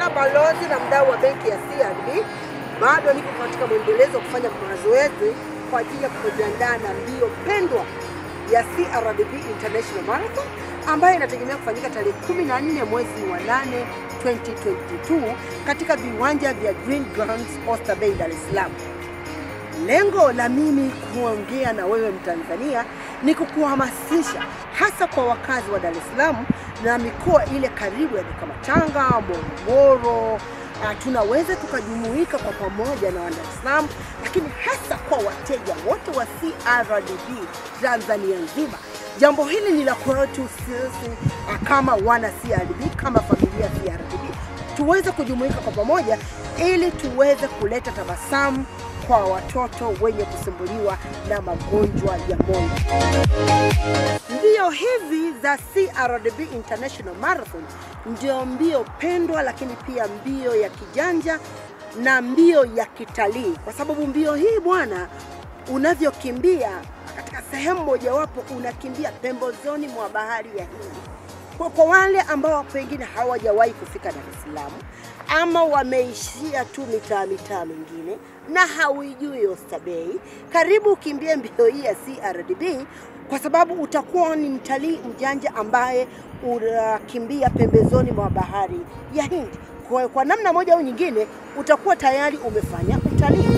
kama balozi na mdau wa benki ya CRDB, bado niko katika mwendelezo wa kufanya mazoezi kwa ajili ya kujiandaa na mbio pendwa ya CRDB International Marathon ambayo inategemea kufanyika tarehe 14 mwezi wa 8 2022 katika viwanja vya Green Grounds Oyster Bay, Dar es Salaam. Lengo la mimi kuongea na wewe Mtanzania ni kukuhamasisha hasa kwa wakazi wa Dar es Salaam na mikoa ile karibu ya kama Tanga, Morogoro. Uh, tunaweza tukajumuika kwa pamoja na wana Dar es Salaam, lakini hasa kwa wateja wote wa CRDB Tanzania nzima. Jambo hili ni la kwetu sisi uh, kama wana CRDB, kama familia CRDB, tuweze kujumuika kwa pamoja ili tuweze kuleta tabasamu kwa watoto wenye kusumbuliwa na magonjwa ya moyo. Mbio hizi za CRDB International Marathon ndio mbio pendwa, lakini pia mbio ya kijanja na mbio ya kitalii, kwa sababu mbio hii bwana, unavyokimbia katika sehemu mojawapo, unakimbia pembezoni mwa bahari ya Hindi. Kwa, kwa wale ambao pengine hawajawahi kufika Dar es Salaam ama wameishia tu mitaa mitaa mingine na hauijui Oyster Bay, karibu ukimbie mbio hii ya CRDB kwa sababu utakuwa ni mtalii mjanja ambaye unakimbia pembezoni mwa bahari ya Hindi. Kwa, kwa namna moja au nyingine utakuwa tayari umefanya utalii.